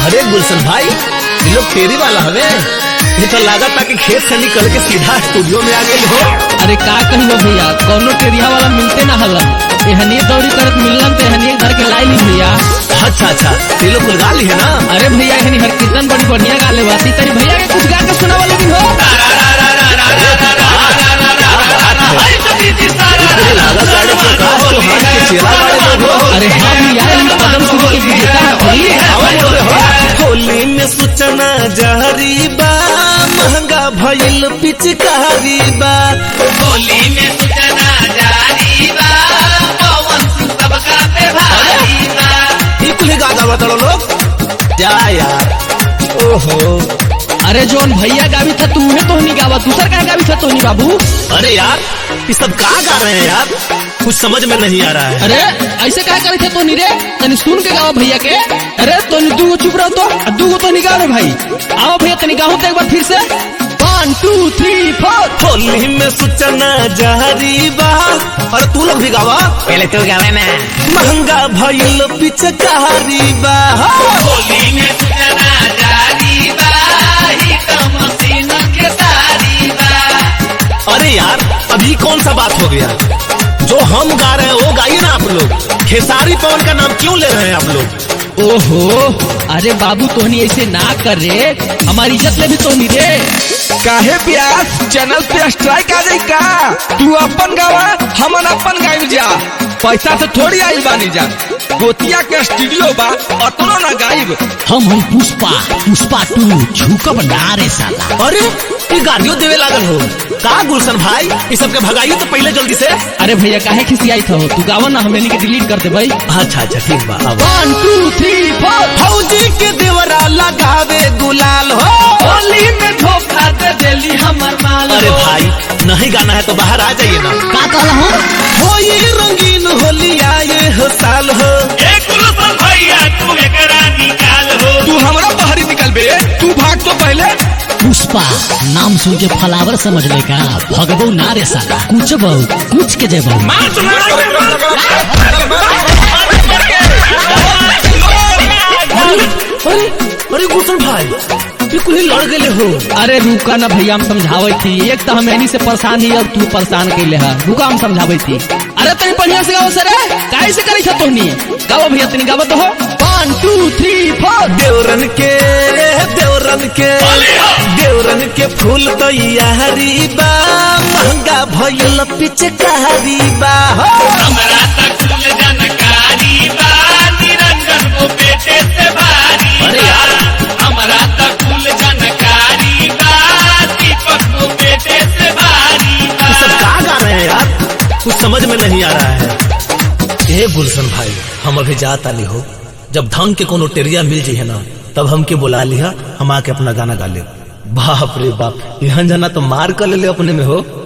अरे गुलशन भाई ये लोग फेरी वाला हवे ये तो लागत था कि खेत से निकल के सीधा स्टूडियो में आ गए हो अरे का कहियो भैया कौनो टेरिया वाला मिलते ना हलन एहनिए दौड़ी करत मिललन तो एहनिए घर के लाई ली भैया अच्छा अच्छा ये लोग गुलगा ली है ना अरे भैया एहनी हर कीर्तन बड़ी बढ़िया गाले बाती तरी भैया के कुछ गा के सुनावा लेकिन हो तेरे लागत वाले प्रकाश चौहान के चेला वाले लोग हो अरे हाँ भैया इन कदम सुनो के विजेता हथी आवा बोल रहे हो होली में सूचना जारी बा महंगा भइल पिचकारी बा होली में सूचना जारी बा पवन सिंह सबका पे भारी बा ये कुल गा गावा तड़ो लोग क्या यार ओहो अरे जोन भैया गावी था तू है तो नहीं गावा दूसर का गावी था तो नहीं बाबू अरे यार ये सब कहाँ गा रहे हैं यार कुछ समझ में नहीं आ रहा है अरे ऐसे क्या करे थे तो नहीं रे तनी सुन के गावा भैया के अरे तो दू गो चुप रहो तो आ दू गो तो नहीं गा रे भाई आओ भैया तनी गाओ तो एक बार फिर से one two three four Holi में सूचना जारी बा और तू लोग भी गावा पहले तू गावे ना महंगा भइल पिचकारी बा होली में सूचना जारी बा ही तो मशीन के सारी बा अरे यार अभी कौन सा बात हो गया जो हम गा रहे हैं वो गाइए ना आप लोग खेसारी पवन का नाम क्यों ले रहे हैं आप लोग ओहो अरे बाबू तोहनी ऐसे ना कर रे हमारी इज्जत ले भी तो नहीं रे काहे प्यास चैनल पे स्ट्राइक आ जाई का तू अपन गावा हमन अपन गाइब जा पैसा से थोड़ी आइल बानी जा गोतिया के स्टूडियो बा अतनो ना गाइब हम हम पुष्पा पुष्पा टू झुकब ना रे साला अरे ये गाड़ियों देवे लागल हो का गुलशन भाई ये सब के भगाइए तो पहले जल्दी से अरे भैया काहे खिसियाई था तू गावा ना हमें के डिलीट कर दे भाई अच्छा अच्छा ठीक बा अब वन टू थ्री फोर फौजी के देवरा लगावे गुलाल हो होली में धोखा दे देली हमर माल अरे भाई नहीं गाना है तो बाहर आ जाइए ना का कहला हो हो ये रंगीन होली आए हो साल हो एक गुलशन भैया तू एकरा निकाल हो तू हमरा बाहरी निकल बे तू भाग तो पहले पुष्पा नाम सुन के फलावर समझ ले का भगबो ना रे साला कुछ बहु कुछ के जेबो अरे अरे अरे गुलशन भाई ये कुल ही लड़ गए हो अरे रुका ना भैया हम समझावे थी एक तो हम एनी से परेशान ही अब तू परेशान कैले है रुका हम समझावे थी अरे तनी बढ़िया से गाओ सर काहे से करी छ तोहनी गाओ भैया तनी गाओ तो हो वन टू थ्री फोर देवरन के देवरन के देवरन के फूल तैयारी बा महंगा भइल पिचकारी बा हो हमरा तक कुल जानकारी बा निरंजन को बेटे से भारी अरे यार। हमरा तक कुल जानकारी बा दीपक को बेटे से भारी ये सब बा कहाँ गा रहे हैं यार कुछ समझ में नहीं आ रहा है ए गुलशन भाई हम अभी जाता नहीं हो जब धंग के कोनो टेरिया मिल जाइए ना तब हमके बुला लिया हम आके अपना गाना गा ले बाप रे बाप यहाँ जाना तो मार कर ले ले अपने में हो